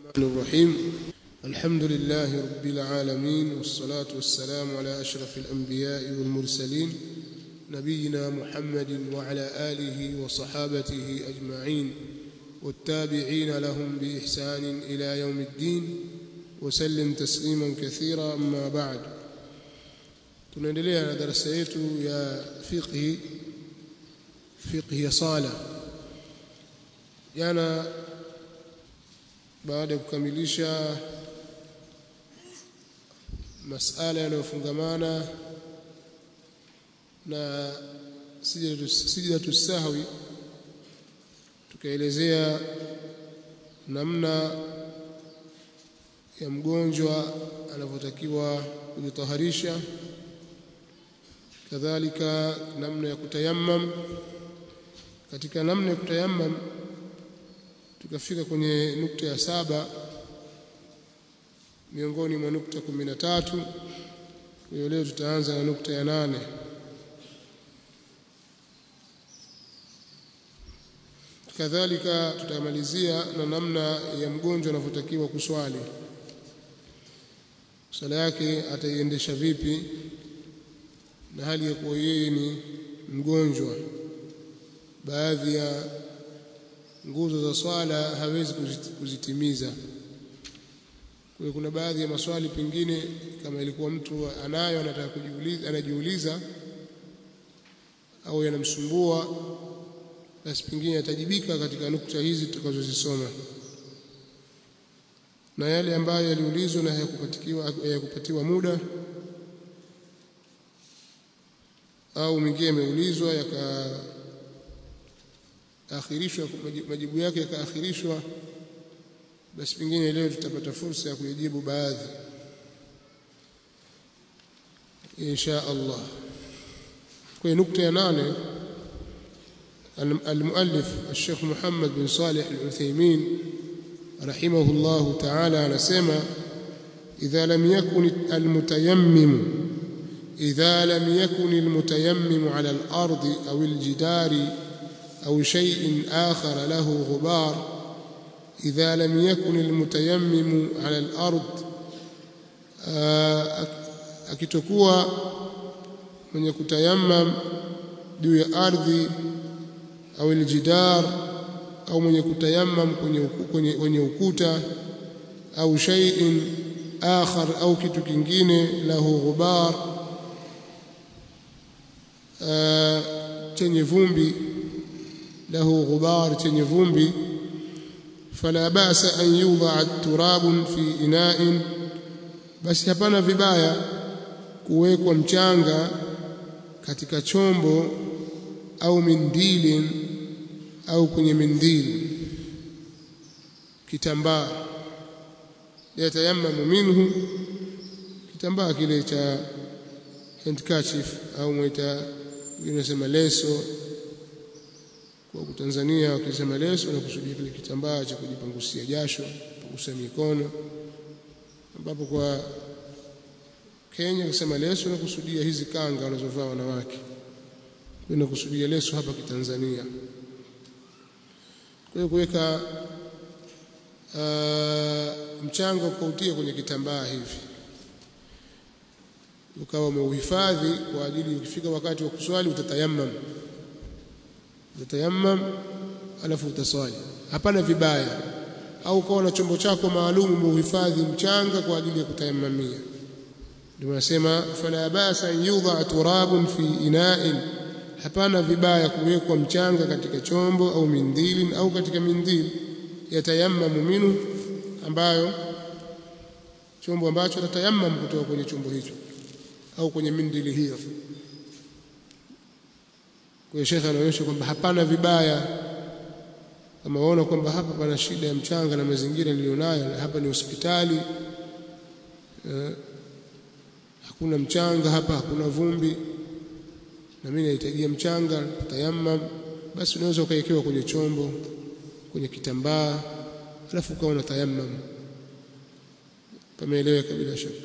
الرحمن الرحيم الحمد لله رب العالمين والصلاة والسلام على أشرف الأنبياء والمرسلين نبينا محمد وعلى آله وصحابته أجمعين والتابعين لهم بإحسان إلى يوم الدين وسلم تسليما كثيرا أما بعد tunaendelea na darasa yetu ya fiqhi fiqhi ya sala jana baada ya kukamilisha masala yanayofungamana na sijidatu sahwi tukaelezea namna ya mgonjwa anavyotakiwa kujitaharisha kadhalika namna ya kutayammam katika namna ya kutayammam tukafika kwenye nukta ya saba miongoni mwa nukta kumi na tatu kwa hiyo leo tutaanza na nukta ya nane kadhalika tutamalizia na namna ya mgonjwa anavyotakiwa kuswali swala yake ataiendesha vipi na hali ya kuwa yeye ni mgonjwa baadhi ya nguzo za swala hawezi kuzitimiza kwa kuna baadhi ya maswali pengine kama ilikuwa mtu anayo anataka kujiuliza anajiuliza au yanamsumbua basi pengine atajibika katika nukta hizi tutakazozisoma na yale ambayo yaliulizwa na hayakupatiwa hayakupatiwa muda au mengine yameulizwa yakaakhirishwa majibu yake yakaakhirishwa basi pengine leo tutapata fursa ya kujibu baadhi insha Allah kwa nukta ya nane المؤلف الشيخ محمد بن صالح العثيمين رحمه الله تعالى anasema إذا لم يكن المتيمم إذا لم يكن المتيمم على الأرض أو الجدار أو شيء آخر له غبار إذا لم يكن المتيمم على الأرض akitokuwa mwenye kutayammam juu ya ardhi au aljidar au mwenye kutayammam kwenye kwenye, kwenye ukuta au shay'in akhar au kitu kingine lahu ghubar chenye vumbi lahu ghubar chenye vumbi fala ba'sa an yudha turabun fi ina'in basi hapana vibaya kuwekwa mchanga katika chombo au mindilin au kwenye mindili kitambaa yatayammamu minhu kitambaa kile cha handkerchief au mwita unasema leso kwa Tanzania wakisema leso na kusudia kile kitambaa cha kujipangusia jasho kupangusia mikono ambapo kwa Kenya kusema leso na kusudia hizi kanga wanazovaa wanawake kwenda kusudia leso hapa kitanzania kwa hiyo kuweka uh, mchanga ukautia kwenye kitambaa hivi ukawa umeuhifadhi kwa ajili ukifika wakati wa kuswali utatayammam utatayammam alafu utaswali hapana vibaya au ukawa na chombo chako maalum umeuhifadhi mchanga kwa ajili ya kutayammamia ndio nasema fala basa yudha turabun fi ina'in hapana vibaya kuwekwa mchanga katika chombo au mindili au katika mindili yatayammamu minhu ambayo chombo ambacho tatayammamu kutoka kwenye chombo hicho au kwenye mindili hiyo kwa shekha anaonyesha kwamba hapana vibaya kama waona kwamba hapa pana shida ya mchanga na mazingira nilionayo hapa ni hospitali eh, hakuna mchanga hapa hakuna vumbi na mimi nahitajia mchanga tayammam basi unaweza ukaekewa kwenye chombo kwenye kitambaa alafu ukawa unatayammam pameeleweka bila shaka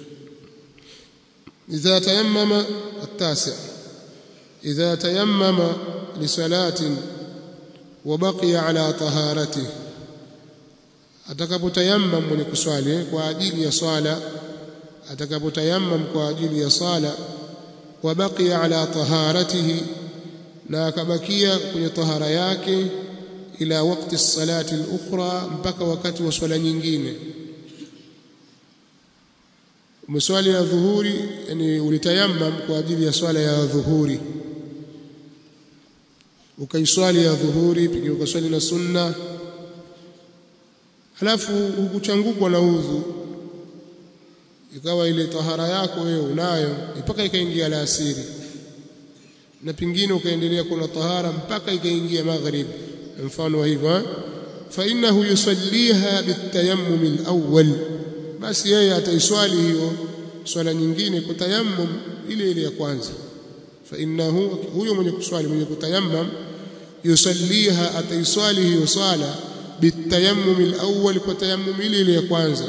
idha tayammama التاسع إذا تيمم لصلاة وبقي على طهارته atakapotayammam mwenye kuswali kwa ajili ya swala atakapotayammam kwa ajili ya sala wa baqiya ala taharatihi na akabakia kwenye tahara yake ila wakati salati al-ukhra mpaka wakati wa swala nyingine umeswali ya dhuhuri yani ulitayammam kwa ajili ya swala ya dhuhuri ukaiswali ya dhuhuri pia ukaswali na sunna halafu hukuchangukwa na udhu ikawa ile tahara yako wewe unayo mpaka ikaingia alasiri na pingine ukaendelea kuna tahara mpaka ikaingia maghrib mfano wa hivyo fa innahu yusalliha bitayammum alawwal basi yeye ataiswali hiyo swala nyingine kwa tayammum ile ile ya kwanza fa innahu huyo mwenye kuswali mwenye kutayammum yusalliha ataiswali hiyo swala bitayammum alawwal kwa tayammum ile ile ya kwanza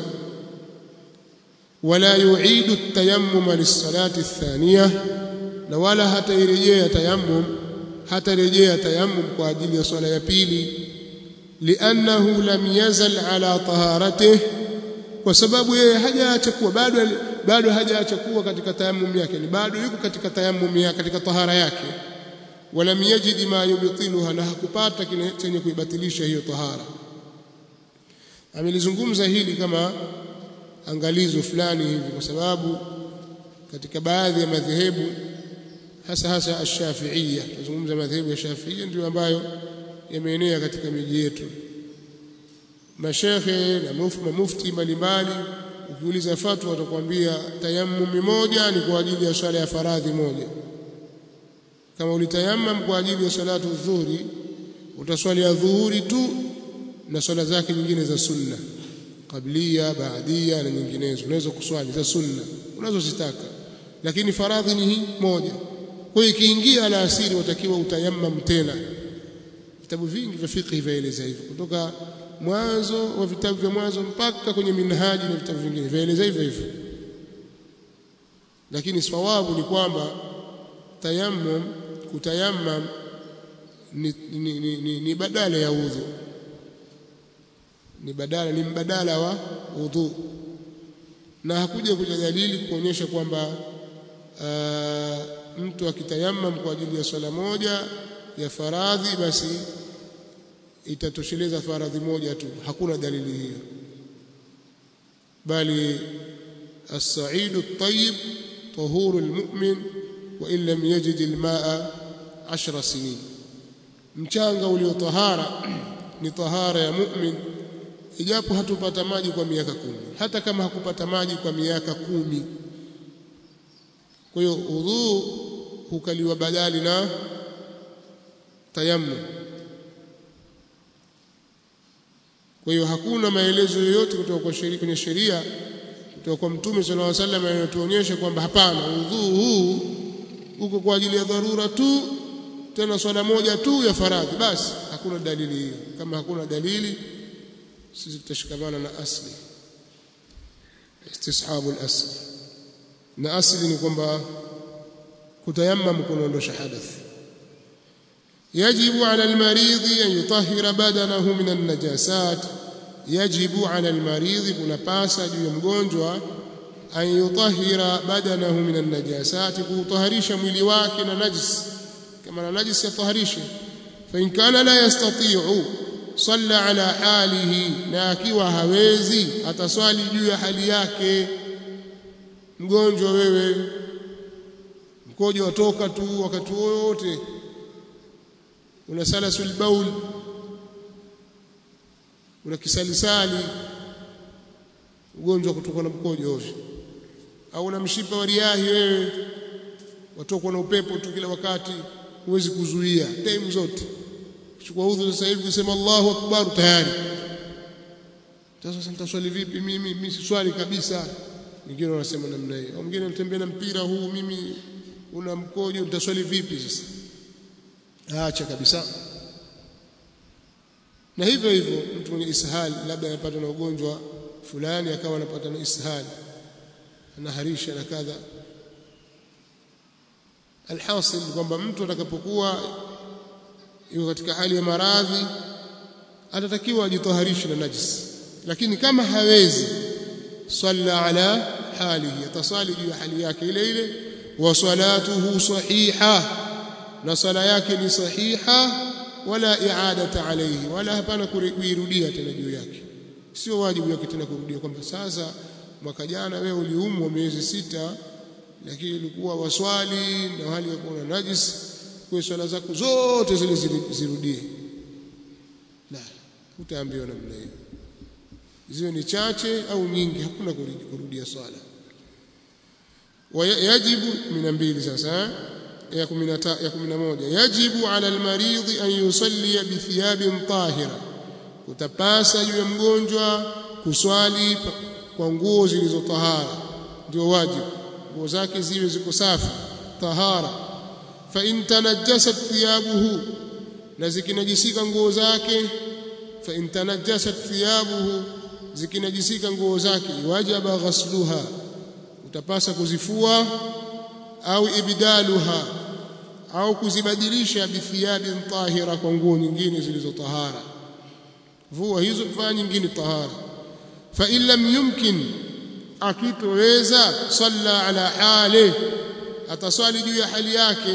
wala yu'idu at-tayammum lis-salati ath-thaniyah na wala hatairejea tayammum hatarejea tayammum kwa ajili ya swala ya pili li'annahu lam yazal ala taharatihi kwa sababu yeye hajaacha kuwa bado bado hajaacha kuwa katika tayammum yake ni bado yuko katika tayammum yake katika tahara yake wala yajid ma yubtiluha na hakupata kile chenye kuibatilisha hiyo tahara amelizungumza hili kama angalizo fulani hivi kwa sababu katika baadhi ya madhehebu hasa hasa ash-Shafi'iyya tunazungumza madhehebu ya Shafi'iyya ndio ambayo yameenea katika miji yetu mashekhe na mufti mbalimbali ukiuliza fatwa watakwambia tayammum moja ni kwa ajili ya swala ya faradhi moja kama ulitayammam kwa ajili ya salatu dhuhuri utaswali ya dhuhuri tu na swala zake nyingine za sunna qablia baadia na nyinginezo unaweza kuswali za sunna unazozitaka lakini faradhi ni hii moja kwa hiyo ikiingia alasiri watakiwa utayammam tena vitabu vingi vya fiqh vyaeleza hivyo kutoka mwanzo wa vitabu vya mwanzo mpaka kwenye minhaji na vitabu vingine vyaeleza hivyo hivyo lakini sawabu ni kwamba tayammum kutayammam ni, ni, ni, ni, ni badala ya udhu ni badala ni mbadala wa udhu na hakuja kuja dalili kuonyesha kwamba uh, mtu akitayammam kwa ajili ya swala moja ya faradhi basi itatosheleza faradhi moja tu hakuna dalili hiyo bali as-sa'id at-tayyib tahuru al-mu'min wa in lam yajid al-ma'a 10 sinin mchanga uliotahara ni tahara ya mu'min ijapo hatupata maji kwa miaka kumi hata kama hakupata maji kwa miaka kumi kwa hiyo udhu hukaliwa badali na tayammum kwa hiyo hakuna maelezo yoyote kutoka kwa sheria kwenye sheria kutoka kwa mtume sallallahu alaihi wasallam yanayotuonyesha kwamba hapana udhu huu uko kwa ajili ya dharura tu tena swala moja tu ya faradhi basi hakuna dalili hiyo kama hakuna dalili sisi tutashikamana na asli istishabu al-asl na asli ni kwamba kutayammam kunaondosha hadath يجب على المريض أن يطهر بدنه من النجاسات يجب على المريض kunapasa juu ya mgonjwa an yutahhira badanahu min an-najasat kuutaharisha mwili wake na najis kama na najis yataharishe fa in kana la yastati'u salla ala halihi na akiwa hawezi ataswali juu ya hali yake mgonjwa wewe mkojo watoka tu wakati wote una salasul baul una kisalisali ugonjwa kutoka na mkojo ovyo au una mshipa wa riahi wewe watokwa na upepo tu kila wakati huwezi kuzuia time zote chukua udhu sasa hivi kusema Allahu akbar tayari sasa nitaswali vipi mimi mimi siswali kabisa wengine wanasema namna hiyo au mwingine anatembea na mpira huu mimi una mkojo nitaswali vipi sasa acha kabisa na hivyo hivyo mtu mwenye ishali labda anapata na ugonjwa fulani akawa anapata na ishali anaharisha na kadha alhasil kwamba mtu atakapokuwa yuko katika hali ya maradhi atatakiwa ajitoharishe na najis lakini kama hawezi salla ala halihi atasali juu ya hali yake ile ile wa salatuhu sahiha na sala yake ni sahiha wala i'adata alayhi wala hapana kuirudia tena juu yake sio wajibu yake tena kurudia kwamba sasa mwaka jana wewe uliumwa miezi sita lakini ilikuwa waswali na hali ya kuwa najis kwa swala zako zote zile zirudie la utaambiwa namna hiyo ziwe ni chache au nyingi hakuna kurudia swala wayajibu min mbili sasa ya 10 ya 11 yajibu ala almaridhi an yusalli bi thiyabin tahira utapasa juu ya mgonjwa kuswali kwa nguo zilizo tahara ndio wajibu nguo zake ziwe ziko safi tahara fa in tanajjasat thiyabuhu na zikinajisika nguo zake fa in tanajjasat thiyabuhu zikinajisika nguo zake wajaba ghasluha utapasa kuzifua au ibdaluha au kuzibadilisha bithiyabin tahira kwa nguo nyingine zilizo tahara vua hizo fanya nyingine tahara fa in lam yumkin akitoweza salla ala hali ataswali juu ya hali yake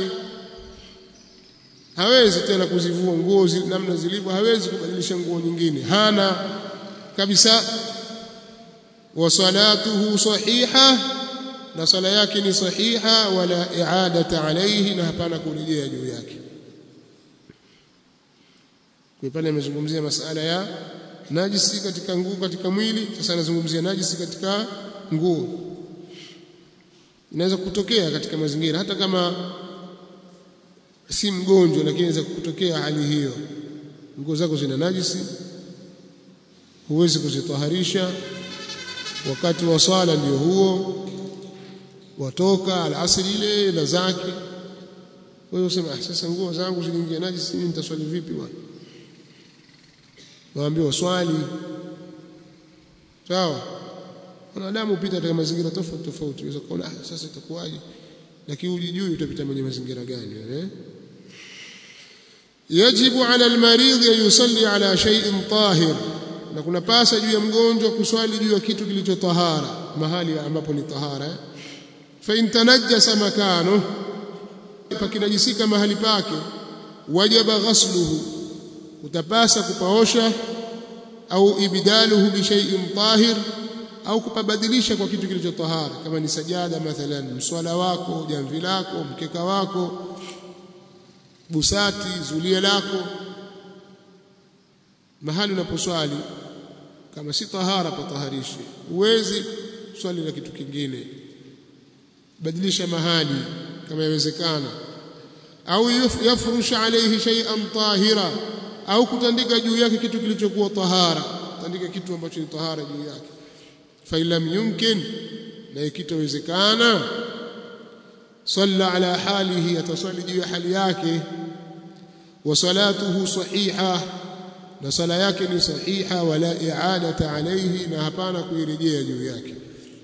hawezi tena kuzivua nguo namna zilivyo hawezi kubadilisha nguo nyingine hana kabisa wa salatuhu sahiha na sala yake ni sahiha wala i'adata alayhi na hapana kurejea juu yake kwa pale amezungumzia masala ya najisi katika nguo katika mwili sasa anazungumzia najisi katika nguo inaweza kutokea katika mazingira hata kama si mgonjwa lakini inaweza kutokea hali hiyo nguo zako zina najisi huwezi kuzitaharisha wakati wa swala ndio huo watoka alasiri ile na zake wewe usema ah, sasa nguo zangu ziliingia najisi mimi nitaswali vipi bwana waambiwa swali sawa wanadamu hupita katika mazingira tofauti tofauti unaweza kuona ah, sasa itakuwaje lakini ujijui utapita kwenye mazingira gani eh yajibu ala almaridh an yusalli ala shay'in tahir na kuna pasa juu ya mgonjwa kuswali juu ya kitu kilicho tahara mahali ambapo ni tahara eh? fa in tanajjasa makano pakinajisika mahali pake wajaba ghasluhu utapasa kupaosha au ibdaluhu bi shay'in tahir au kupabadilisha kwa kitu kilicho tahara kama ni sajada mathalan mswala wako jamvi lako mkeka wako busati zulia lako mahali unaposwali kama si tahara pataharishi uwezi swali na kitu kingine badilisha mahali kama yawezekana au yafrush alayhi shay'an tahira au kutandika juu yake kitu kilichokuwa tahara tandika kitu ambacho ni tahara juu yake fa lam yumkin na ikitowezekana salla ala halihi atasali juu ya hali yake wa salatuhu sahiha na sala yake ni sahiha wala i'adata alayhi na hapana kuirejea juu yake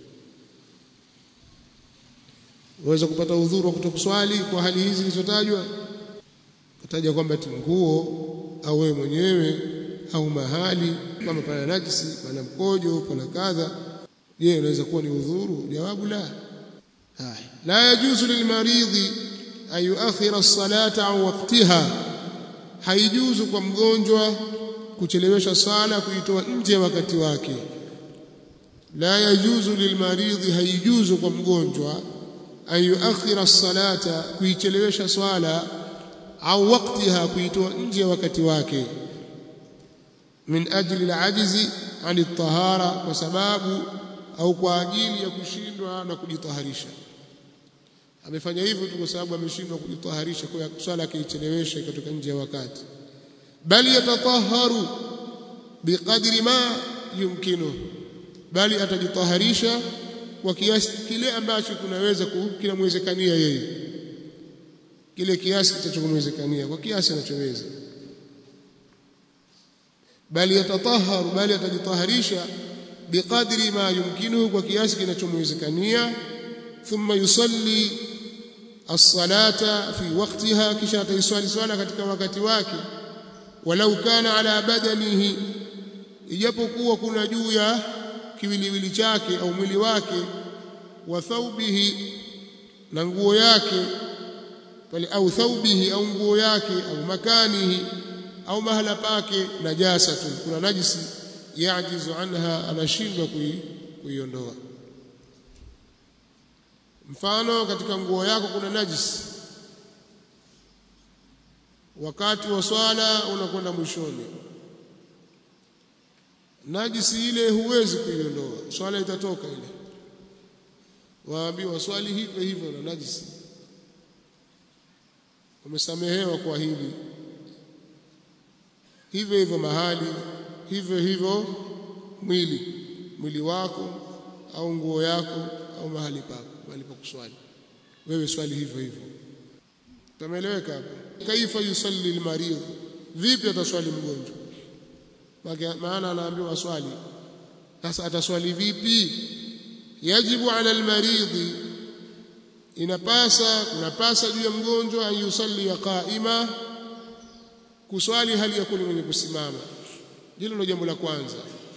waweza kupata udhuru wa kutokuswali kwa hali hizi zilizotajwa kutaja kwamba nguo au wewe mwenyewe au mahali kama pana najisi pana mkojo pana kadha je unaweza kuwa ni udhuru jawabu la haya la yajuzu lilmaridhi an yuakhira as-salata an waqtiha haijuzu kwa mgonjwa kuchelewesha sala kuitoa nje ya wakati wake la yajuzu lilmaridhi haijuzu kwa mgonjwa an yuakhira as-salata kuichelewesha swala au waktiha kuitoa nje ya wakati wake min ajli al-ajzi an at-tahara kwa sababu au kwa ajili ya kushindwa na kujitaharisha amefanya hivyo tu kwa sababu ameshindwa kujitaharisha kwa swala akiichelewesha ikatoka nje ya wakati bali yatataharu biqadri ma yumkinu bali atajitaharisha kwa kiasi kile ambacho kunaweza kinamwezekania yeye kile kiasi kitachomwezekania kwa kiasi anachoweza bali yatataharu bali atajitaharisha biqadri ma yumkinu kwa kiasi kinachomwezekania thumma yusalli as-salata fi waqtiha kisha ataiswali swala katika wakati wake walau kana ala badanihi ijapokuwa kuna juu ya kiwiliwili chake au mwili wake wa thawbihi na nguo yake pale au thawbihi au nguo yake au makanihi au mahala pake najasatu kuna najisi yajizu anha anashindwa kuiondoa mfano katika nguo yako kuna najisi wakati wa swala unakwenda mwishoni najisi ile huwezi kuiondoa swala itatoka ile waambiwa swali hivyo hivyo na najisi umesamehewa kwa hili hivyo hivyo mahali hivyo hivyo mwili mwili wako au nguo yako au mahali pako mahali pa kuswali wewe swali hivyo hivyo tumeeleweka hapo kaifa yusalli almarid vipi ataswali mgonjwa maana anaambiwa swali sasa ataswali vipi yajibu ala almarid inapasa kunapasa juu ya mgonjwa an yusalli qaima kuswali hali ya kuwa mwenye kusimama hilo ndio jambo la kwanza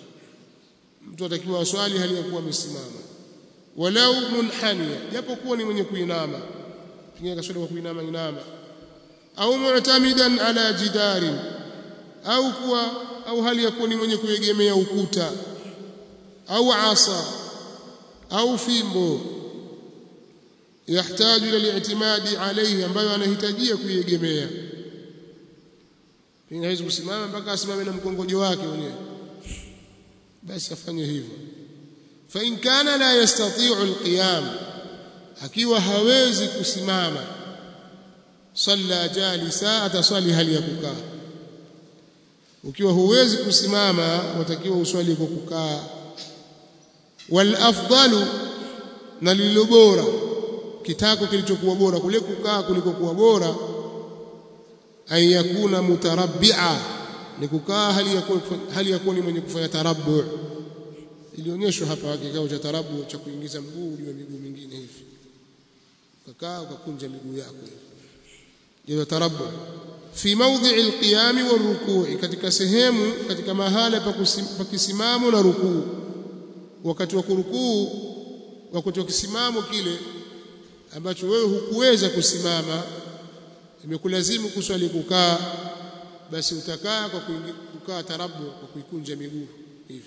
mtu atakiwa aswali hali ya kuwa amesimama walau munhania japo kuwa ni mwenye kuinama pengine kaswali kwa kuinama inama au mu'tamidan ala jidarin au kuwa au hali ya kuwa ni mwenye kuegemea ukuta au asa au fimbo yahitaji ila li'timadi alayhi ambayo anahitajia kuiegemea pengine hawezi kusimama mpaka asimame na mkongojo wake mwenyewe basi afanye hivyo fa in kana la yastati'u alqiyam akiwa hawezi kusimama salla jalisa ataswali hali ya kukaa ukiwa huwezi kusimama watakiwa uswali kwa kukaa wal afdalu na lililo bora kitako kilichokuwa bora kule kukaa kuliko kuwa bora an yakuna mutarabbi'a ni kukaa hali ya kuwa hali ya kuwa ni mwenye kufanya tarabbu ilionyeshwa hapa kikao cha tarabbu cha kuingiza mguu juu ya miguu mingine hivi ukakaa ukakunja miguu yako hiyo tarabbu fi mawdhi'i alqiyam warukuu katika sehemu katika mahala pa kisimamo na rukuu wakati wa kurukuu wakati wa kisimamo kile ambacho wewe hukuweza kusimama imekulazimu kuswali kukaa basi utakaa kwa kukaa tarabu kwa kuikunja miguu hivi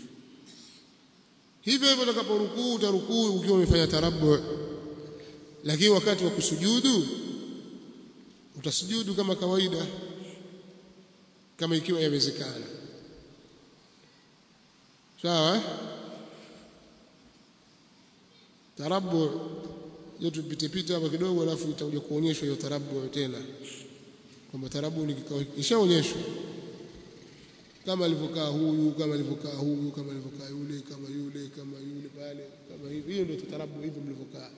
hivyo hivyo utakaporukuu utarukuu ukiwa umefanya tarabu lakini wakati wa kusujudu utasujudu kama kawaida kama ikiwa yawezekana sawa tarabu yote tupite pita hapa kidogo alafu itakuja kuonyeshwa hiyo tarabu tena kwamba tarabu ni kikao ishaonyeshwa kama alivyokaa huyu kama alivyokaa huyu kama alivyokaa yule kama yule kama yule pale kama hivi hiyo ndio tarabu hivyo mlivyokaa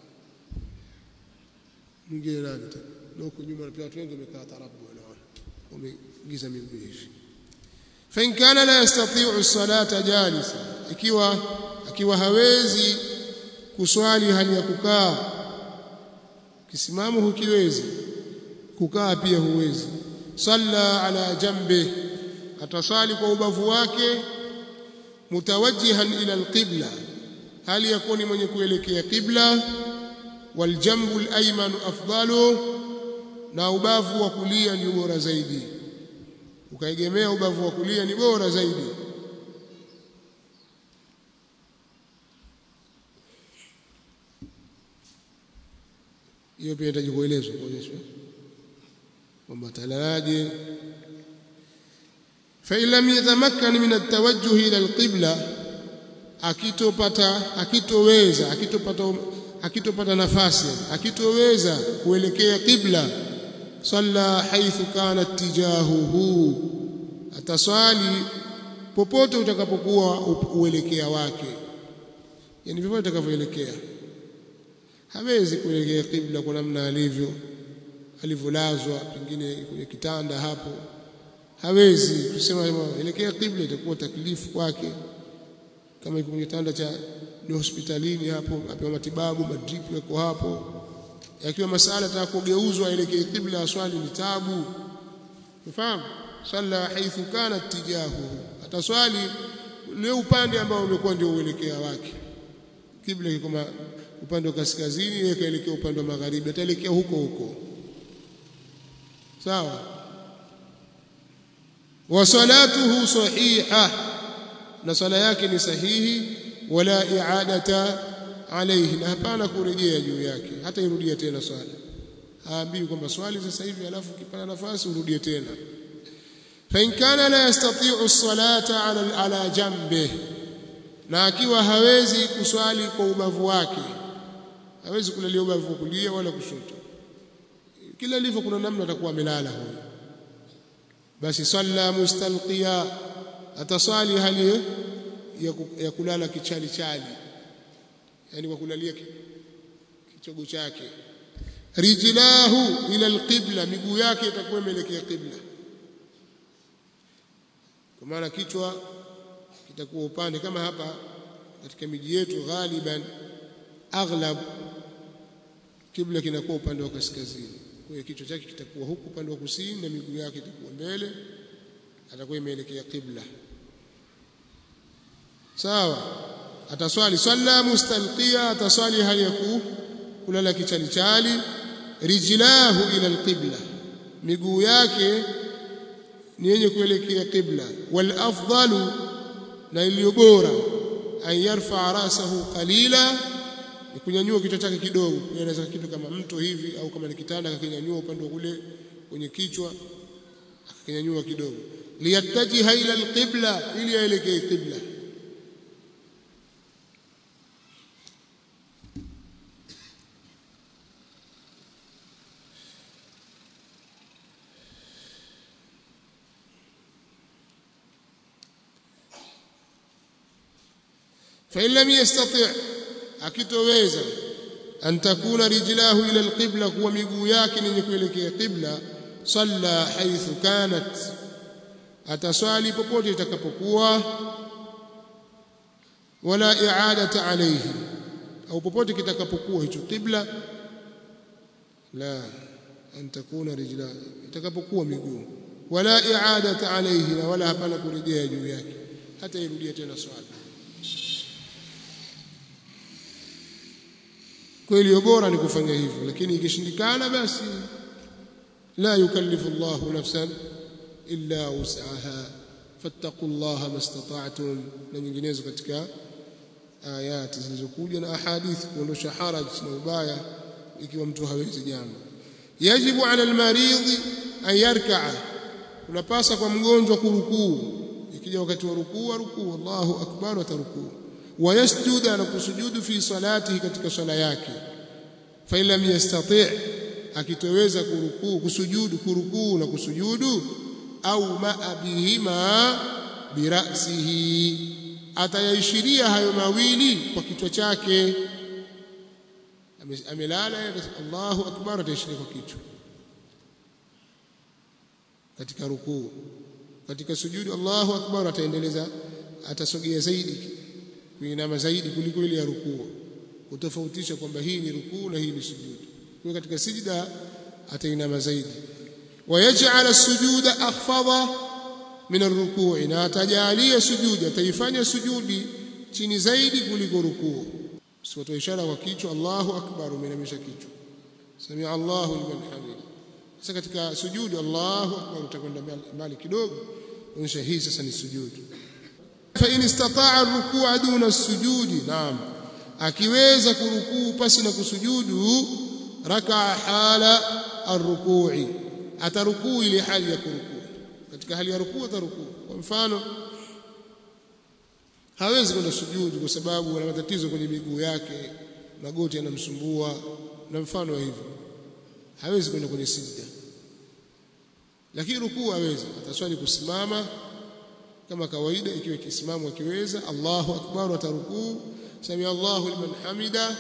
mwingine nani tena huko nyuma pia watu wengi wamekaa tarabu wanaona wameingiza miguu hivi fa in kana la yastati'u as-salata jalisa ikiwa akiwa hawezi kuswali hali ya kukaa kisimamo hukiwezi kukaa pia huwezi salla ala jambi atasali kwa ubavu wake mutawajjihan ila alqibla hali yakuni mwenye kuelekea qibla waljambu alayman afdalu na ubavu wa kulia ni bora zaidi ukaegemea ubavu wa kulia ni bora zaidi hiyo pia inahitaji kuelezwa kuonyeshwa kwamba talalaje fa illam yatamakkan min at-tawajjuh ila al-qibla akitopata akitoweza akitopata akitopata nafasi akitoweza kuelekea qibla salla haithu kana tijahuhu ataswali popote utakapokuwa uelekea wake yani vivyo utakavyoelekea hawezi kuelekea qibla kwa namna alivyo alivyolazwa pengine kwenye kitanda hapo hawezi kusema elekea qibla itakuwa taklifu kwake kama iko kwenye kitanda cha ni hospitalini hapo apewa matibabu madrip yako hapo yakiwa masala nataka kugeuzwa aelekee qibla swali ni tabu unafahamu salla haithu kana tijahu ataswali ule upande ambao umekuwa ndio uelekea wake kibla kiko upande wa kaskazini yeye kaelekea upande wa magharibi ataelekea huko huko sawa wa salatuhu sahiha na sala yake ni sahihi wala i'adata alayhi na hapana kurejea juu yake hata irudia tena swala haambii kwamba swali sasa hivi alafu ukipata nafasi urudie tena fa in kana la yastati'u as-salata ala ala jambe na akiwa hawezi kuswali kwa ubavu wake hawezi kulalia ubavu wa kulia wala kushoto kila ilivyo kuna namna atakuwa amelala huyo basi salla mustalqiya ataswali hali ya, ya kulala kichali chali yani kwa kulalia kichogo chake rijlahu ila alqibla miguu yake itakuwa imeelekea qibla kwa maana kichwa kitakuwa upande kama hapa katika miji yetu ghaliban aghlab kibla kinakuwa upande wa kaskazini kwa hiyo kichwa chake kitakuwa huku upande wa kusini na miguu yake itakuwa mbele atakuwa imeelekea qibla sawa ataswali swalla mustalqiya ataswali hali ya kulala kichali chali rijlahu ila alqibla miguu yake ni yenye kuelekea qibla wal afdalu na iliyo bora an yarfa rasahu qalila ni kunyanyua kichwa chake kidogo inaweza kitu kama mto hivi au kama ni kitanda akakinyanyua upande wa kule kwenye kichwa akakinyanyua kidogo liyattajiha ila alqibla ili aelekee qibla فإن لم يستطع akitoweza an takuna rijlahu ila alqibla kuwa miguu yake ni kuelekea qibla salla haithu kanat ataswali popote itakapokuwa wala i'adata alayhi au popote kitakapokuwa hicho qibla la an takuna rijlahu itakapokuwa miguu wala i'adata alayhi na wala hapana kurejea juu yake hata irudia tena swala kweli bora ni kufanya hivyo lakini ikishindikana basi la yukallifu Allahu nafsan illa wus'aha fattaqullaha mastata'tum na nyinginezo katika ayati zilizokuja na ahadithi kuondosha haraj na ubaya ikiwa mtu hawezi jambo yajibu ala almaridhi an yarka'a unapasa kwa mgonjwa kurukuu ikija wakati wa rukuu rukuu Allahu akbar atarukuu wayasjuda na kusujudu fi salatihi katika swala yake fa lam yastati' akitoweza kurukuu kusujudu kurukuu na kusujudu au ma bihima birasihi atayaishiria hayo mawili kwa kichwa chake amelala Allahu akbar ataishiria kwa kichwa katika rukuu katika sujudu Allahu akbar ataendeleza atasogea zaidi kuinama zaidi kuliko ile ya rukuu kutofautisha kwamba hii ni rukuu na hii ni sujudi kwa katika sijda atainama zaidi wayaj'al as-sujuda akhfadha min ar-ruku'i na atajalia sujudi ataifanya sujudi chini zaidi kuliko rukuu sio ishara kwa kichwa Allahu akbar umeinamisha kichwa samia Allahu liman hamida sasa katika sujudi Allahu akbar utakwenda mbali kidogo onyesha hii sasa ni sujudi فإن استطاع الركوع دون السجود نعم akiweza kurukuu pasi na kusujudu raka hala arrukui atarukuu ile hali ya kurukuu katika hali ya rukuu atarukuu kwa mfano hawezi kwenda sujudu kwa sababu ana matatizo kwenye miguu yake magoti yanamsumbua na mfano wa hivyo hawezi kwenda kwenye sijda lakini rukuu hawezi ataswali kusimama kama kawaida ikiwa kisimamo akiweza Allahu akbar atarukuu sami Allahu liman hamida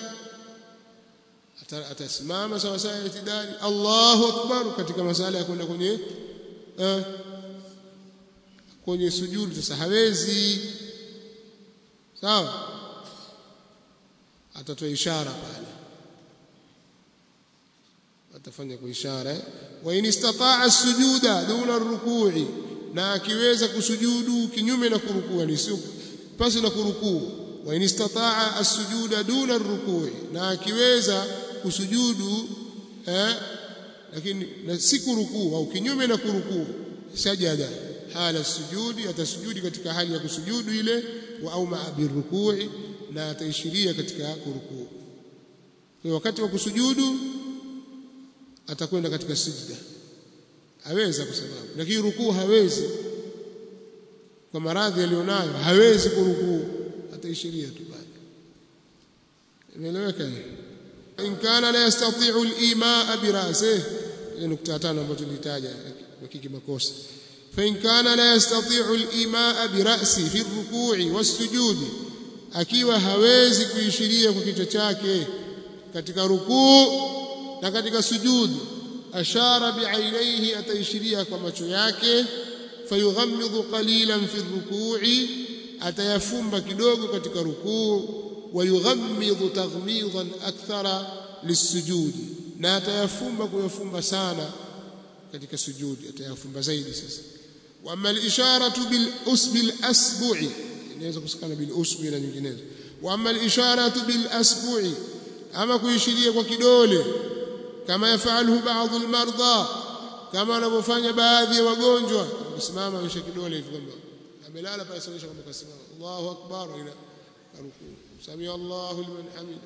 atasimama sawa sawa itidali Allahu akbar katika masala ya kwenda kwenye eh, kwenye sujudu sasa hawezi sawa atatoa ishara pale atafanya kwa ishara eh? wa in istata'a as-sujuda duna ar-ruku'i na akiweza kusujudu kinyume na kurukua ni sio pasi na kurukuu wa in istataa as-sujuda duna ar-ruku'i na akiweza kusujudu eh, lakini na si kurukuu au kinyume na kurukuu sajada hala sujudi atasujudi katika hali ya kusujudu ile wa au birukui na ataishiria katika kurukuu kwa wakati wa kusujudu atakwenda katika sijda aweza kwa sababu lakini rukuu hawezi kwa maradhi alionayo hawezi kurukuu ataishiria tu bado imeeleweka in kana la yastati'u al-imaa bi ra'sihi nukta tano ambayo tulitaja hakiki makosa fa in kana la yastati'u al-imaa bi ra'si fi ar-ruku'i was-sujudi akiwa hawezi kuishiria kwa kichwa chake katika rukuu na katika sujud ashara bi'ainaihi ataishiria kwa macho yake fayughammidhu qalilan fi ar-ruku'i atayafumba kidogo katika rukuu wayughammidhu taghmidan akthara lisujudi na atayafumba kuyafumba sana katika sujudi atayafumba zaidi sasa wa amma al-isharatu bil usbi al-asbu'i inaweza kusikana bil usbi na nyinginezo wa amma al-isharatu bil asbu'i ama kuishiria kwa kidole kama yafaluhu baadhi al-marda kama wanavyofanya baadhi ya wagonjwa kusimama aisha kidole hivi kwamba amelala pale sasa kwamba kasimama Allahu akbar ila rukuu sami Allahu liman hamida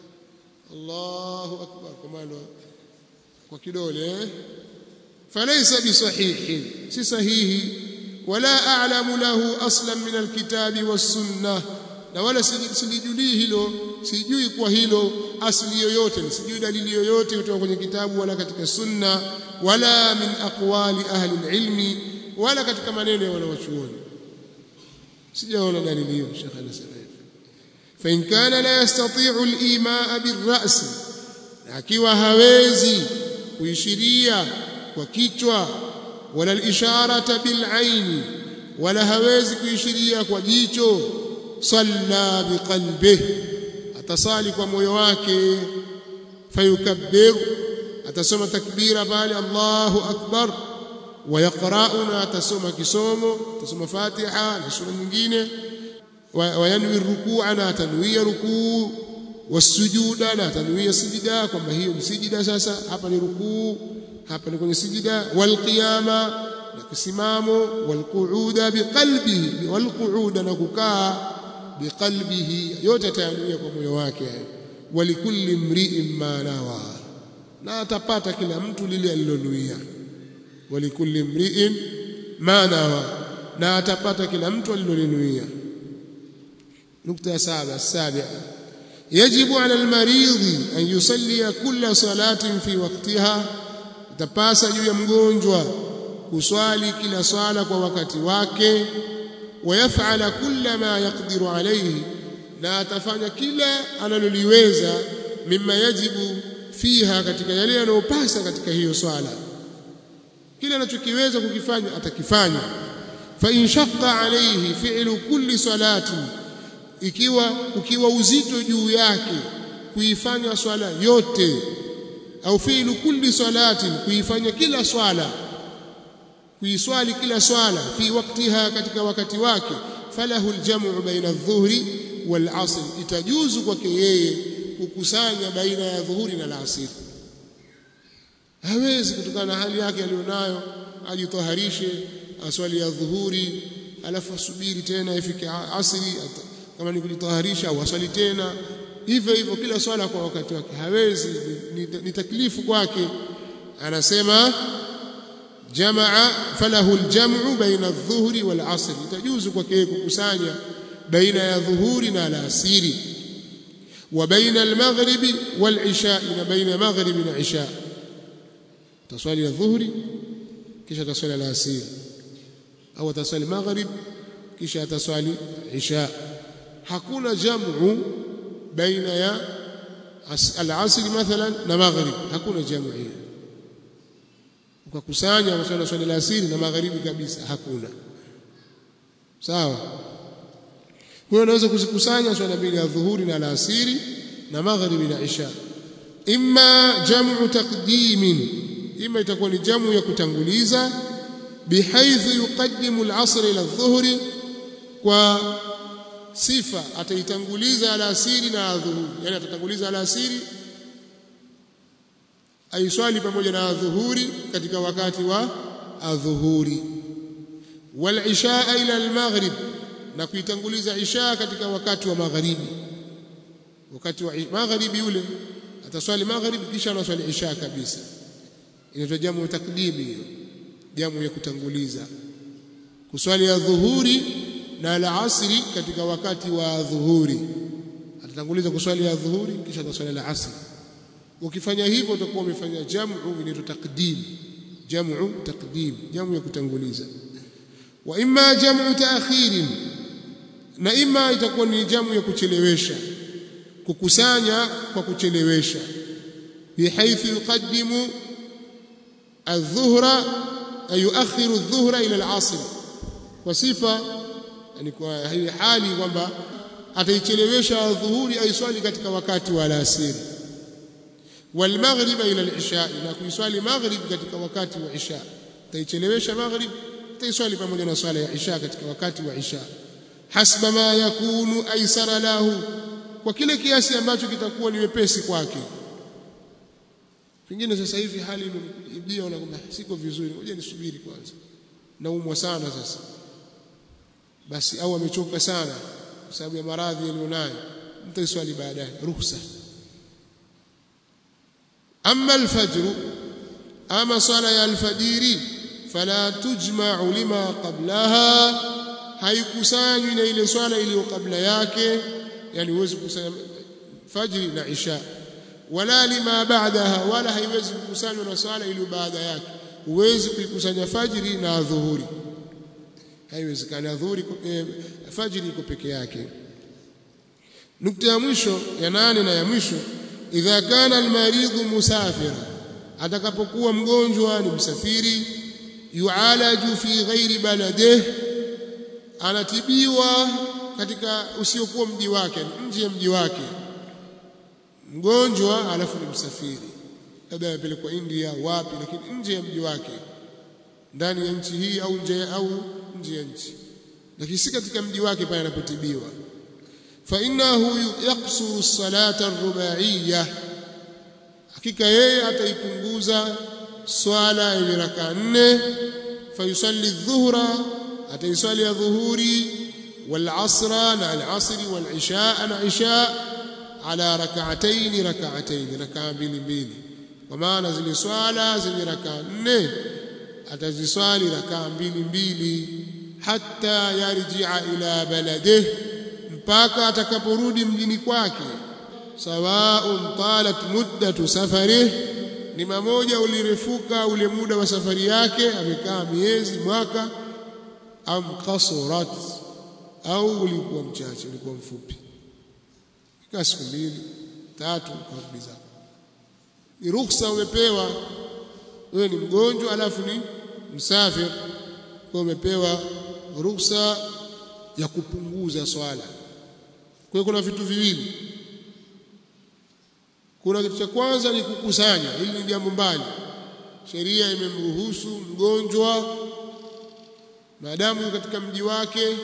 Allahu akbar kama ndo kwa kidole eh falaysa bisahihin si sahihi wala a'lamu lahu aslan min alkitabi was-sunnah na wala silijui hilo sijui kwa hilo asli yoyote sijui dalili yoyote kutoka kwenye kitabu wala katika sunna wala min aqwali ahli ilmi wala katika maneno ya wanawachuoni sijaona dalili hiyo shekha anasema fa in kana la yastati'u al-imaa bir-ra's akiwa hawezi kuishiria kwa kichwa wala al-isharata bil-aini wala hawezi kuishiria kwa jicho salla biqalbihi atasali kwa moyo wake fayukabbir atasoma takbira pale Allahu akbar ويقرأنا atasoma kisomo atasoma Fatiha na sura nyingine wayanwi rukuu na tanwia rukuu wasujuda na tanwia sijida kwamba hiyo ni sijida sasa hapa ni rukuu hapa ni kwenye sijida walqiyama na kisimamo walqu'uda biqalbihi walqu'uda na kukaa biqalbihi yote atayanuia kwa moyo wake walikulli mri'in ma nawa na atapata kila mtu lile alilonuia walikulli mri'in ma nawa na atapata kila mtu alilolinuia nukta ya saba sabia yajibu ala almaridhi an yusalli kulla salatin fi waqtiha itapasa juu ya mgonjwa kuswali kila swala kwa wakati wake wayafala kulla ma yaqdiru alayhi na atafanya kila analoliweza mimma yajibu fiha katika yale yanayopasa katika hiyo swala kile anachokiweza kukifanya atakifanya fa in shaqqa alayhi fi'lu kulli salatin ikiwa ukiwa uzito juu yake kuifanya swala yote au fi'lu kulli salatin kuifanya kila swala kuiswali kila swala fi waktiha katika wakati wake falahu aljamu baina adh-dhuhri wal asr itajuzu kwake yeye kukusanya baina ya dhuhuri na alasiri hawezi kutokana na hali yake aliyonayo ajitoharishe aswali ya dhuhuri alafu asubiri tena ifike asri kama ni kujitoharisha au aswali tena hivyo hivyo kila swala kwa wakati wake hawezi ni, ni taklifu kwake anasema jamaa falahu aljam'u baina adh-dhuhri wal 'asr itajuzu kwake kukusanya baina ya dhuhuri na alasiri wa baina al-maghribi wal 'isha na baina maghribi na 'isha taswali ya dhuhuri kisha taswali alasiri au taswali maghrib kisha taswali 'isha hakuna jam'u baina ya al-'asr mathalan na maghrib hakuna jam'u hiyo ukakusanya maswala swala la asiri na magharibi kabisa hakuna sawa kwa hiyo unaweza kuzikusanya swala mbili ya dhuhuri na alasiri na magharibi na isha imma jam'u taqdimin imma itakuwa ni jamu ya kutanguliza bihaithu yuqaddimu al-asr ila adh-dhuhri kwa sifa ataitanguliza alasiri na adhuhuri yani atatanguliza alasiri aiswali pamoja na adhuhuri katika wakati wa adhuhuri wal ishaa ila al-maghrib na kuitanguliza isha katika wakati wa magharibi wakati wa magharibi ule ataswali magharibi kisha anaswali isha kabisa inaitwa jamu takdimi hiyo jamu ya kutanguliza kuswali ya dhuhuri na al-asri katika wakati wa dhuhuri atatanguliza kuswali ya dhuhuri kisha ataswali al-asri ukifanya hivyo utakuwa umefanya jamu inaitwa takdim jamu takdim jamu ya kutanguliza wa imma jamu taakhirin na imma itakuwa ni jamu ya kuchelewesha kukusanya kwa kuchelewesha bihaithu yuqaddimu adh-dhuhra ay yuakhiru adh-dhuhra ila al-'asr kwa sifa yani kwa hii hali kwamba ataichelewesha adhuhuri aiswali katika wakati wa alasiri wal maghrib ila al-isha na kuiswali maghrib katika wakati wa isha ataichelewesha maghrib ataiswali pamoja na swala ya isha katika wakati wa isha hasba ma yakunu aisara lahu kwa kile kiasi ambacho kitakuwa ni wepesi kwake pengine sasa hivi hali imejia na kwamba siko vizuri ngoja nisubiri kwanza naumwa sana sasa basi au amechoka sana kwa sababu ya maradhi aliyonayo mtaiswali baadaye ruhusa amma alfajr ama sala ya alfajiri fala tujma'u lima qablaha haikusanywi na ile swala iliyo kabla yake yani huwezi kukusanya fajri na isha wala lima ba'daha wala haiwezi kukusanywa na swala iliyo baada yake huwezi kuikusanya fajri na dhuhuri haiwezekani adhuhuri eh, fajri iko peke yake nukta ya mwisho ya nane na ya mwisho idha kana almaridhu musafira atakapokuwa mgonjwa ni msafiri yualaju fi ghairi baladihi anatibiwa katika usiokuwa mji wake nje ya mji wake mgonjwa alafu ni msafiri labda amepelekwa India wapi lakini nje ya mji wake ndani ya nchi hii au nje au nje ya nchi lakini si katika mji wake pale anapotibiwa fa innahu yaqsuru as-salata ar-rubaiyya hakika yeye ataipunguza swala ya raka nne fayusalli adh-dhuhra ataiswali ya dhuhuri wal asra na al asri wal isha na isha ala rak'atayn rak'atayn rak'a mbili mbili kwa maana zile swala zenye rak'a nne ataziswali rak'a mbili mbili hatta yarji'a ila baladihi mpaka atakaporudi mjini kwake sawaun talat muddatu safarihi ni mamoja ulirefuka ule muda wa safari yake amekaa miezi mwaka am qasurat au ulikuwa mchache ulikuwa mfupi kaa siku mbili tatu karudi zako ni ruhusa umepewa wewe ni mgonjwa alafu ni msafir kwa umepewa ruhusa ya kupunguza swala kwa hiyo kuna vitu viwili kuna kitu cha kwanza ni kukusanya hili ni jambo mbali sheria imemruhusu mgonjwa maadamu katika mji wake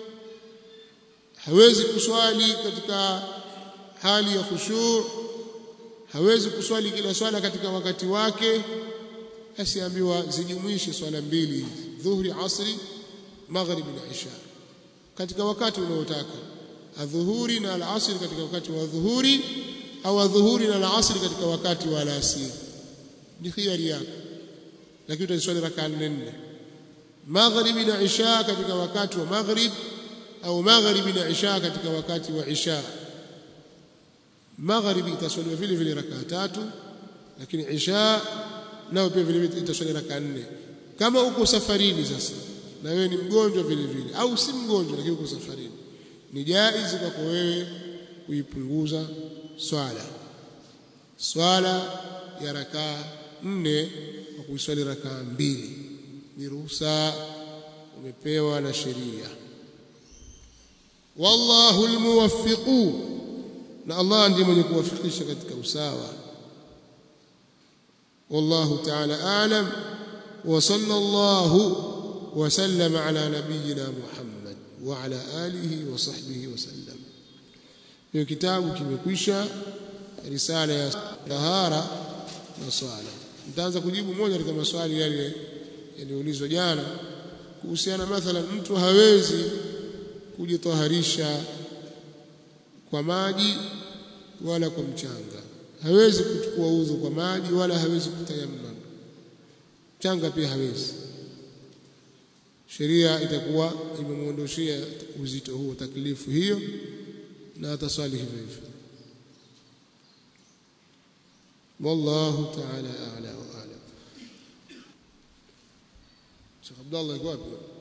hawezi kuswali katika hali ya khushu hawezi kuswali kila swala katika wakati wake asiambiwa zijumuishe swala mbili dhuhri asri maghrib na isha katika wakati unaotaka adhuhuri na alasri katika wakati wa dhuhuri au adhuhuri na alasri katika wakati wa alasiri ni khiari yako lakini utaswali rakaa nne maghribi na isha katika wakati wa maghrib au maghribi na isha katika wakati wa isha maghribi itaswaliwa vile vile rakaa tatu lakini isha nao pia vile vile itaswali rakaa nne kama uko safarini sasa na wewe ni mgonjwa vile vile au si mgonjwa lakini uko safarini ni jaizi kwako wewe kuipunguza swala swala ya rakaa nne kwa kuiswali rakaa mbili ni ruhusa umepewa na sheria wallahu almuwaffiqu na Allah ndiye mwenye kuwafikisha katika usawa wallahu ta'ala a'lam wa sallallahu wa sallama ala nabiyyina Muhammad wa ala alihi wa sahbihi wasallam hiyo kitabu kimekwisha risala ya tahara na swala nitaanza kujibu moja katika maswali yale yaliyoulizwa jana kuhusiana mathalan mtu hawezi kujitaharisha kwa maji wala kwa mchanga hawezi kuchukua udhu kwa maji wala hawezi kutayammam mchanga pia hawezi sheria itakuwa imemuondoshia uzito huo taklifu hiyo na ataswali hivyo hivyo wallahu ta'ala a'la wa a'lam Sheikh Abdullah yuko wapi